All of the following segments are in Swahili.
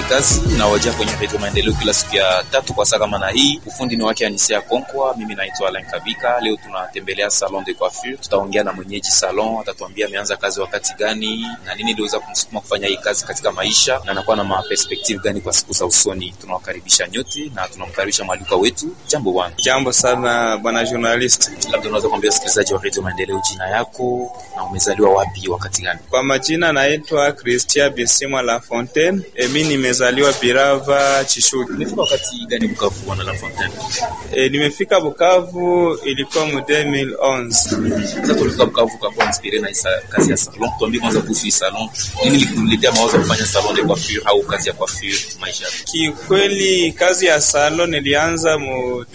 kazi inawajia kwenye redio Maendeleo kila siku ya tatu kwa saa kama na hii. Ufundi ni wake Anisia Konkwa, mimi naitwa Alain Kabika. Leo tunatembelea salon de coiffure, tutaongea na mwenyeji salon, atatuambia ameanza kazi wakati gani na nini iliweza kumsukuma kufanya hii kazi katika maisha na anakuwa na maperspektive gani kwa siku za usoni. Tunawakaribisha nyote na tunamkaribisha mwalikwa wetu. Jambo bwana. Jambo sana bwana journalist. Labda unaweza kuambia wasikilizaji wa redio Maendeleo jina yako na umezaliwa wapi wakati gani? Kwa majina naitwa Christian Bisimwa La Fontaine. Emi nimezaliwa Birava Chishuki. Umefika wakati gani Bukavu bwana La Fontaine? E, nimefika Bukavu ilikuwa mu 2011. Sasa tulifika Bukavu kwa kuwa inspire na isa, kazi ya salon. Tuambie kwanza kuhusu hii salon. Nini likuletea mawazo ya kufanya salon de coiffure au kazi ya coiffure maisha yako? Kikweli kazi ya salon nilianza mu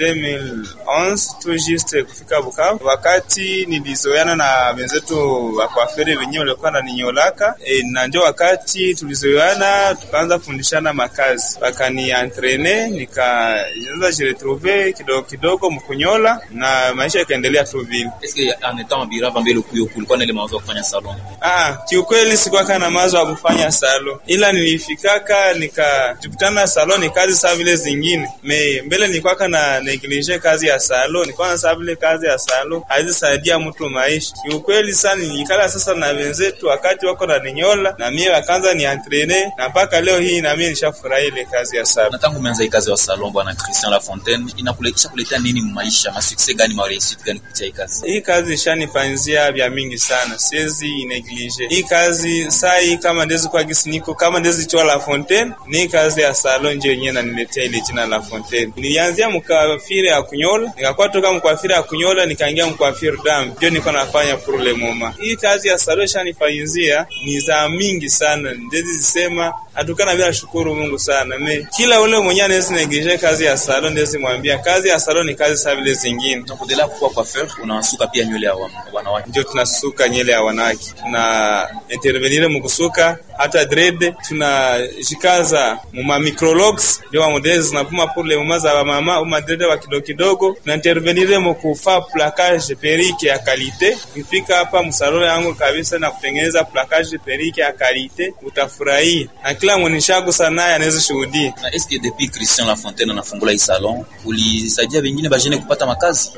2011 tu juste kufika Bukavu, wakati nilizoeana na wenzetu wa coiffure wenyewe walikuwa wananinyolaka e, na ndio wakati tulizoeana tukaanza kufundishana makazi, wakani entraîner nikaanza jiretrouver kidogo kidogo mkunyola na maisha ikaendelea tu vile. Est-ce que en étant Birava mbele kuyo kulikuwa na ile mawazo ya kufanya salon? Ah, kiukweli sikuwa na mawazo ya kufanya salo, ila nilifikaka nikajikutana salo ni kazi sawa vile zingine. Me mbele nilikuwa na neglige kazi ya salo, nilikuwa na sawa vile kazi ya salo haizisaidia mtu maisha. Kiukweli sana nilikala sasa na wenzetu wakati wako na ninyola na mimi wakaanza ni entraîner na mpaka leo hii na mimi nishafurahi ile kazi ya salo. Na tangu umeanza hii kazi ya salon bwana Christian Lafontaine, inakuletea kuletea nini maisha, ma success gani, ma réussite gani kupitia hii kazi? Hii kazi ishanifanyizia vya mingi sana, siwezi neglige hii kazi. Sai kama ndezi kwa gisiniko kama ndezi chwa La Fontaine, ni kazi ya salon nje yenyewe naniletea ile jina La Fontaine. Nilianzia mkafire ya kunyola, nikakuwa toka mkafire ya kunyola nikaingia mkafire dam, ndio niko nafanya pour le moment. Hii kazi ya salon ishanifanyizia ni za mingi sana, ndezi zisema atukana bila shukuru Mungu sana. Me kila ule mwenye anaweza neglige kazi ya salon, ndezi mwambia kazi ya salon ni kazi sawa vile zingine. Unapoendelea kuwa coiffeur, unasuka pia nywele ya wa- wanawake. ndio tunasuka nyele ya wanawake, tuna intervenire mukusuka hata dread, tunajikaza muma micrologs ndio wa modeli zinapuma pule muma za mama uma dread wa kidogo kidogo, tuna intervenire mukufa placage perike ya kalite. Ukifika hapa msalolo yangu kabisa na kutengeneza placage perike ya kalite, utafurahia na kila mwenishagu sana anaweza shuhudia. Na est-ce que depuis Christian Lafontaine anafungula hii salon, ulisaidia wengine bajene kupata makazi?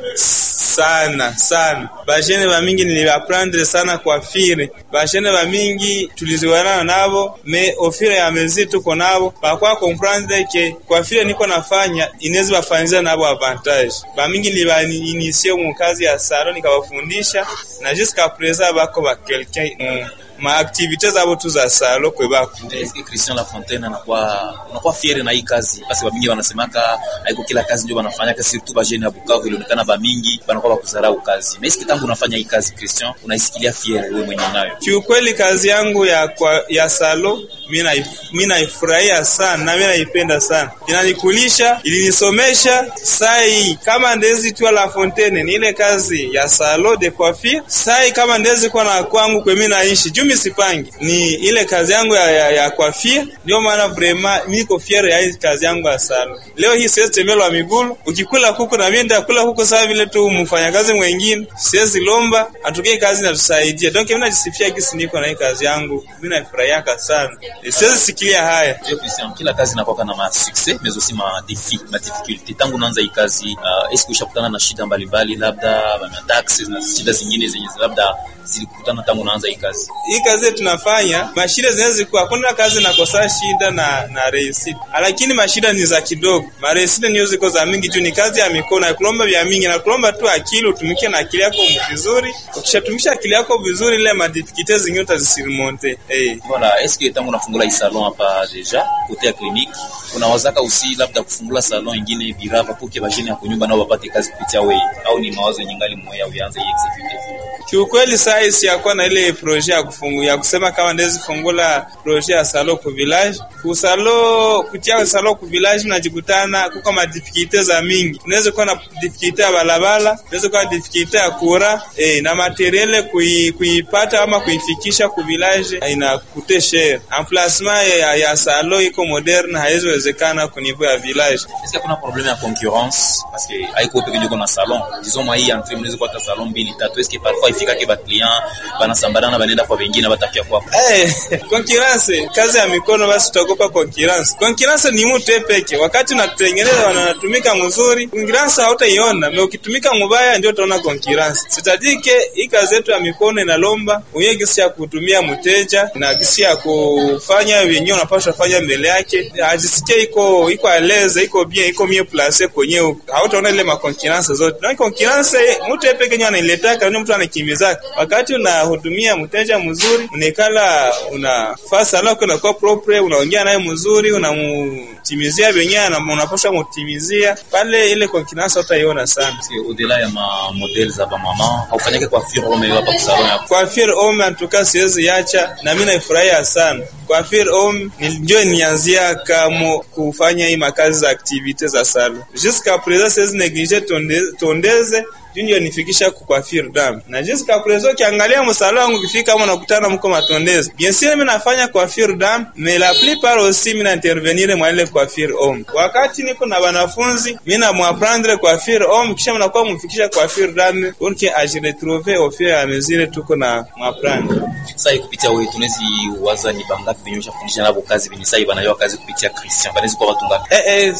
sana sana bajene bamingi nilibaprendre sana kwa fire bajene bamingi tuliziwanana nabo me ofire ya mezi tuko nabo bakwa comprendre ke kwa fire niko nafanya inezi bafanyiza nabo avantage bamingi nilibainisie mu kazi ya salon nikabafundisha na jusqu'à présent bako ba quelqu'un mm, ma activite zabo tu za salo kwe bako Est-ce que Christian Lafontaine anakuwa unakuwa fiere na hii kazi? Basi bamingi wanasemaka haiko kila kazi ndio wanafanya kasi, surtout bajene ya Bukavu ilionekana bamingi wanakuwa bakuzarau kazi. Mais est-ce que tangu unafanya hii kazi Christian, unaisikilia fiere wewe mwenyewe nayo? Kiukweli kazi yangu ya kwa, ya salo mi naifurahia sana na mi naipenda sana, inanikulisha, ilinisomesha. Sai kama ndezi tua La Fontaine ni ile kazi ya salo de coiffure. Sai kama ndezi kwa na kwangu kwe mi naishi juu mi sipangi, ni ile kazi yangu ya, ya, ya coiffure. Ndio maana vraiment niko fiere ya hii kazi yangu ya salo. Leo hii siwezi tembelwa migulu, ukikula kuku na mimi ndakula kuku sawa vile tu mfanyakazi mwingine, siwezi lomba atukie kazi natusaidia. Donc mimi najisifia gisi niko na hii kazi yangu, mimi naifurahiaka sana, siwezi sikilia haya. Ndio Christian, kila kazi inakuwa na ma success mais aussi ma défi, ma difficulté. Tangu unaanza hii kazi, uh, est-ce que ushakutana na shida mbalimbali, labda ma taxes na shida zingine zenye labda zilikutana tangu unaanza hii kazi? Hii kazi tunafanya mashida zinaweza kuwa, hakuna kazi nakosa shida na na reisite, lakini mashida ni za kidogo, ma reisite niyo ziko za mingi juu ni kazi ya mikono, ya kulomba vya mingi na kulomba tu akili, utumikie na akili yako vizuri. Ukishatumisha akili yako vizuri, ile madifikite zingine utazisirimonte. Eh, Voilà, est-ce que tangu unafungula hii salon hapa deja kote ya clinique unawazaka usi labda kufungula salon ingine Birava poke bajene ya kunyumba nao wapate kazi kupitia wewe, au ni mawazo yenye ngali moya uanze hii executive? Kiukweli saa siyakuwa na ile projet ya kufungu, ya kusema kama ndezi fungula projet ya salo ku village ku salo kutia salo ku village, najikutana kuko ma difficulté za mingi. Unaweza kuwa na difficulté ya balabala, unaweza kuwa na difficulté ya kura eh, na materiel kui, kuipata ama kuifikisha ku village ina kute cher. Emplacement ya, ya salo iko moderne, haiwezekana ku niveau ya village. Est-ce qu'il y a problème ya concurrence parce que haiko peke yako na salon disons moi hii entrée mnaweza kupata salon mbili tatu, est-ce que parfois habafikake ba client banasambana banaenda kwa wengine batakia kwako Eh, concurrence kazi ya mikono basi tutaogopa concurrence. Concurrence ni mtu peke. Wakati unatengeneza wanatumika mzuri, concurrence hautaiona. Na ukitumika mubaya ndio utaona concurrence. Sitadike hii kazi yetu ya mikono inalomba uye gisi ya kutumia mteja na gisi ya kufanya wenyewe unapaswa fanya mbele yake. Ajisikie iko iko aleze, iko bien, iko mie place kwenye hautaona ile ma concurrence zote. Na concurrence mtu peke yake anailetaka, ndio mtu anakimbizaka. Wakati unahudumia mteja mzuri, unekala unafaa sala yako inakuwa propre, unaongea naye mzuri, unamtimizia venyewe na unapaswa mutimizia pale, ile concurrence utaiona sana. au-delà ya ma modèle za ba mama haufanyake kwa fure au hapa kwa salon yako Coiffure homme antuka siwezi yacha, na mimi naifurahia sana. Coiffure homme ndio nianzia kama kufanya hii makazi za activite za salon. Jusqu'à présent siwezi neglige tonde- tondeze juu ndio nifikisha ku coiffure dame. Na jusqu'à présent ukiangalia msala wangu ukifika kama unakutana mko matondezi. Bien sûr mimi nafanya coiffure dame, mais la plupart aussi mimi na intervenir mwa ile coiffure homme. Wakati niko na wanafunzi, mimi na mwapprendre coiffure homme kisha mnakuwa mfikisha coiffure dame pour que a je retrouver au fur et à mesure tuko na mwapprendre. sasa kupitia wewe tunawezi waza ni bangapi venye ushafundisha nabo kazi venye sasa banayo kazi kupitia Christian banaweza kwa watu ngapi Eh, eh,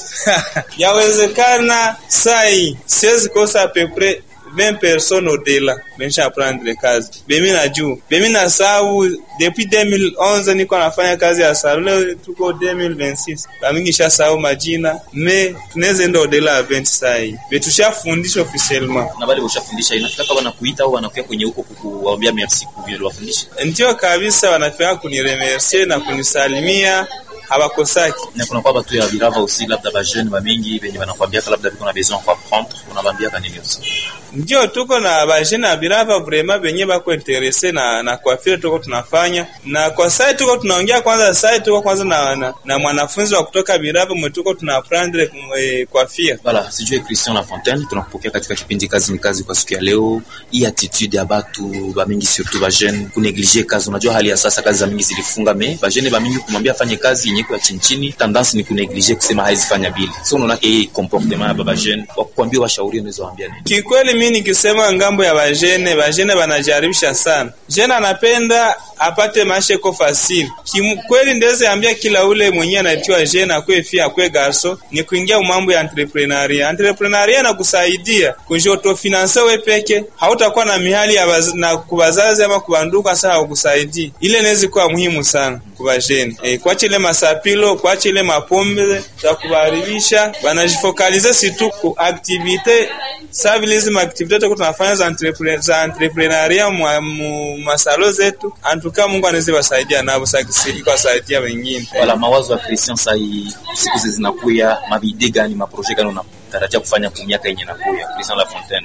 yawezekana sai siwezi kosa apepre 20 personnes au-delà bensha apprendre kazi bemi na juu bemi na sau depuis 2011 niko nafanya kazi ya salon leo tuko 2026 bamingi sha sau majina me tunaweza enda au-delà ya 20 sai betushafundisha officiellement na bale ushafundisha inafika kama wanakuita au wanakuja kwenye huko kukuambia merci kwa vile wafundisha ndio kabisa wanafika kuniremercier na kunisalimia hawakosaki na kuna kwa batu ya virava aussi labda ba jeune ba mingi venye wanakuambia labda biko na besoin kwa prendre unawaambia kanini aussi ndio tuko na bajene ya birava vrema benye bako interese na na coiffure tuko tunafanya na kwa sai tuko tunaongea kwanza sai tuko kwanza na, na, na mwanafunzi wa kutoka birava mwe tuko tuna apprendre eh, coiffure Voilà, sijue Christian Lafontaine, tunakupokea katika kipindi kazi ni kazi kwa siku ya leo. Hii attitude ya batu ba mingi surtout ba jeune kuneglige kazi. Unajua hali ya sasa kazi za mingi zilifunga me ba jeune ba mingi kumwambia afanye kazi yenye kwa chini chini, tendance ni kuneglige kusema haizi fanya bili. So unaona hii comportement ya baba jeune wa kukwambia washauri, unaweza waambia nini? kikweli mi nikisema ngambo ya bajene bajene banajaribisha sana jene anapenda apate maisha iko fasili kikweli ndeze ambia kila ule mwenye anaitiwa jene akwe fia akwe garso ni kuingia mambo ya entrepreneuria entrepreneuria na kusaidia kujotofinanse we peke hautakuwa na mihali ya baz, na kubazazi ama kubanduka saa hakusaidii ile nezi kuwa muhimu sana kubajene e, kwache ile masapilo kwache ile mapombe za kubaribisha banajifokalize situ ku activite sa vile hizi maaktivite tuko tunafanya za entrepre, za entrepreneuria mwa mu- masalo zetu antuka Mungu anaweza wasaidia nabo sakisiki kuwasaidia wengine Wala mawazo ya Christian sai siku zi zinakuya, mabide gani maproje gani unatarajia kufanya kwa miaka yenye inakuya? Christian Lafontaine.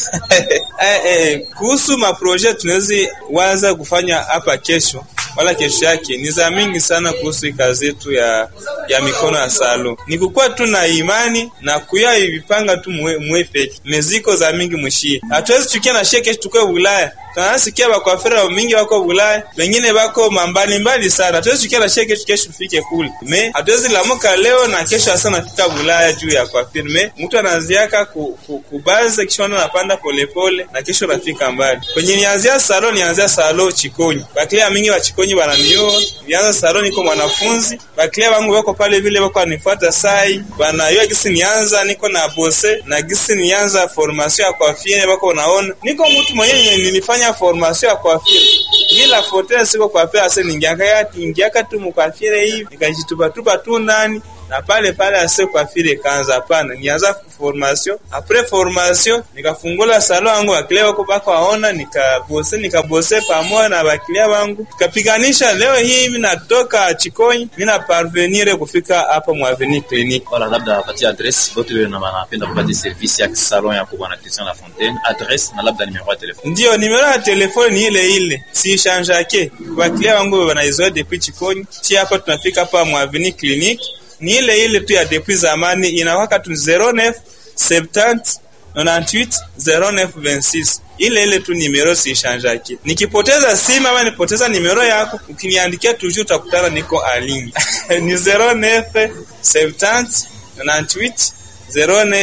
eh, eh, kuhusu maproje tunaweza waza kufanya hapa kesho wala kesho yake ni za mingi sana kuhusu hii kazi yetu ya ya mikono ya salo ni kukuwa tu na imani na kuya ivipanga tu mwe, mwe peke meziko za mingi mwishie hatuwezi chukia na shie kesho tukwe Ulaya tunasikia bakwafira mingi wako Ulaya wengine bako mambali mbali sana hatuwezi chukia na shie kesho kesho tufike kule me hatuwezi lamuka leo na kesho hasa nafika Ulaya juu ya kwafira me mtu anaanziaka ku, ku, kubaza kisha anapanda polepole na kesho nafika mbali kwenye nianzia salo nianzia salo chikonyi baklia mingi wa chikonyi bananioa nianza salo niko mwanafunzi baklia wangu wako pale vile wako anifuata sai banayua gisi nianza niko na bose na gisi nianza formation ya kwafire bako naona niko mtu mwenyewe nilifanya formation ya kwafire bila fotea siko kwafire ase ningiaka ya ingiaka tu mkwafire hivi nikajitupa tupa tu ndani na pale pale ase kwafire kanza hapana nianza formation apres formation nikafungula salo yangu wakilia wako bako waona nikabose nikabose pamoja na bakilia wangu tukapiganisha leo hii mimi natoka chikonyi mimi na parvenir kufika hapa mwaveni clinic Wala labda apatie adresse bote wale na wanapenda kupata service ya salon yako bwana Christian Lafontaine, adresse na labda numero ya telefone. ndio nimero ya telefone ni ile ile si shanjake bakilia wangu wanaizoea depuis chikonyi chi hapa tunafika hapa mwaveni clinic ni ile ile tu ya depuis zamani inawaka tu 09 70 98 09 26 ile ile tu nimero siishanjaki. Nikipoteza simu ama nipoteza nimero yako, ukiniandikia toujours utakutana niko alingi ni 09 70 98 09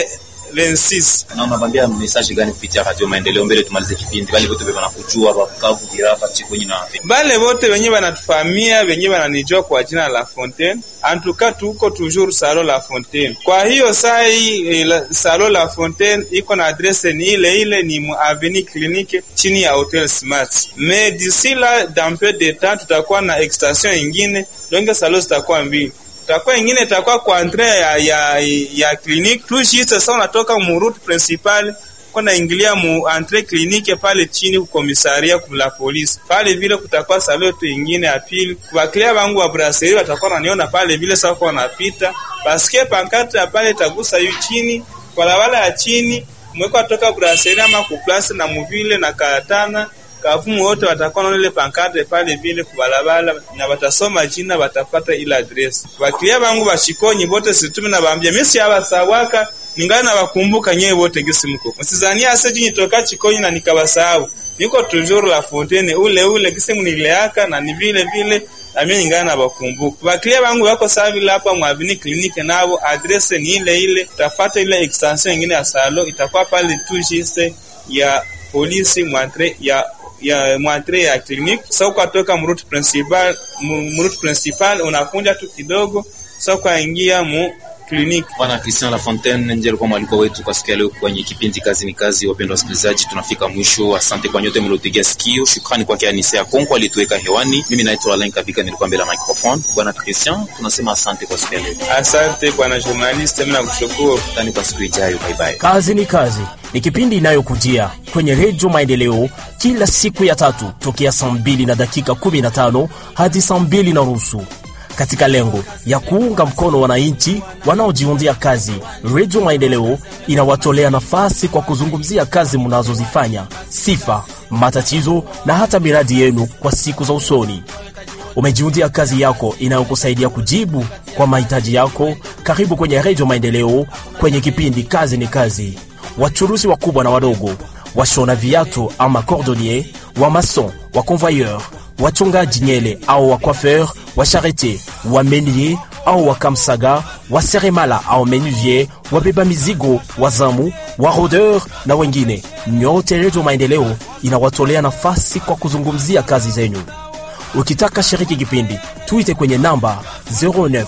26 Na unabambia message gani kupitia Radio Maendeleo mbele tumalize kipindi? Bali wote bana kujua Bukavu, Birava, Chikonyi na wapi? bale bote wenye banatufahamia wenye bananijua kwa jina la Fontaine antuka tuko toujours Salo La Fontaine. Kwa hiyo saa hii eh, la- Salo La Fontaine iko na adresse ni ile ile, ni mu Avenue Clinique chini ya Hotel Smart. Mais d'ici là dans peu de temps tutakuwa na extension ingine, donc salo zitakuwa mbili takuwa ingine itakuwa kwa entrée ya ya, ya clinique tout juste sasa unatoka mu route principale kuna ingilia mu entrée clinique pale chini kukomisaria la polisi pale vile kutakuwa saloto ingine ya pili waklia wangu wa brasserie watakuwa wananiona pale vile sasa kwa wanapita paske pankarte ya pale itagusa yu chini barabara ya chini mweko toka brasserie ama kuplasi na muvile na katana kavumu wote watakuwa naona ile pankarte pale vile kubalabala na watasoma jina watapata ile adresi. Wakilia bangu bashikonyi bote situmi na bambia mimi si abasawaka ningana na bakumbuka nyewe wote gisi mko. Msizania ase jinyi toka chikonyi na nikabasahau. Niko toujours la fontaine ule ule gisi mnileaka na ni vile vile na mimi ningana na bakumbuka. Wakilia bangu wako sawa vile hapa mwavini kliniki nabo adrese ni ile ile utapata ile extension nyingine ya salo itakuwa pale tu juste ya polisi mwantre ya ya mwantre ya clinique sasa ukatoka mruti principal mruti principal unakunja tu kidogo sasa ukaingia mu clinique Bwana Christian Lafontaine ndiye alikuwa mwaliko wetu kwa siku ya leo kwenye kipindi Kazi ni Kazi. Wapendwa wasikilizaji, tunafika mwisho. Asante kwa nyote mliotegea sikio. Shukrani kwake Anise Konko alituweka hewani. Mimi naitwa Alain Kabika, nilikuwa mbele ya microphone. Bwana Christian, tunasema asante kwa siku ya leo. asante bwana journaliste mimi nakushukuru Tani kwa siku ijayo. Bye bye. Kazi ni Kazi ni kipindi inayokujia kwenye Redio Maendeleo kila siku ya tatu tokea saa mbili na dakika 15 hadi saa mbili na nusu katika lengo ya kuunga mkono wananchi wanaojiundia kazi. Redio Maendeleo inawatolea nafasi kwa kuzungumzia kazi mnazozifanya, sifa, matatizo na hata miradi yenu kwa siku za usoni. Umejiundia kazi yako inayokusaidia kujibu kwa mahitaji yako. Karibu kwenye Redio Maendeleo kwenye kipindi Kazi ni Kazi. Wachuruzi wakubwa na wadogo, washona viatu ama cordonnier, wa mason, wa convoyeur, wachongaji nyele au wa coiffeur, wa charite, wa menier au wa kamsaga, wa seremala au menuvier, wabeba mizigo, wazamu, wa rodeur na wengine, nyote Redio Maendeleo inawatolea nafasi kwa kuzungumzia kazi zenyu. Ukitaka shiriki kipindi, tuite kwenye namba 09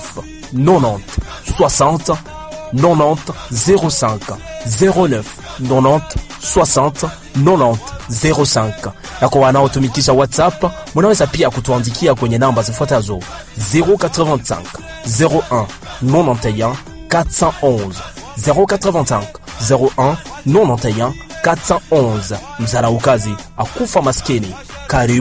90 60 90 05 09 90 60 90 05. Na kwa wanaotumikisha WhatsApp, munaweza pia kutuandikia kwenye namba zifuatazo 085 01 91 411 085 01 91 411. Mzaraukazi akufa maskini. Karibu.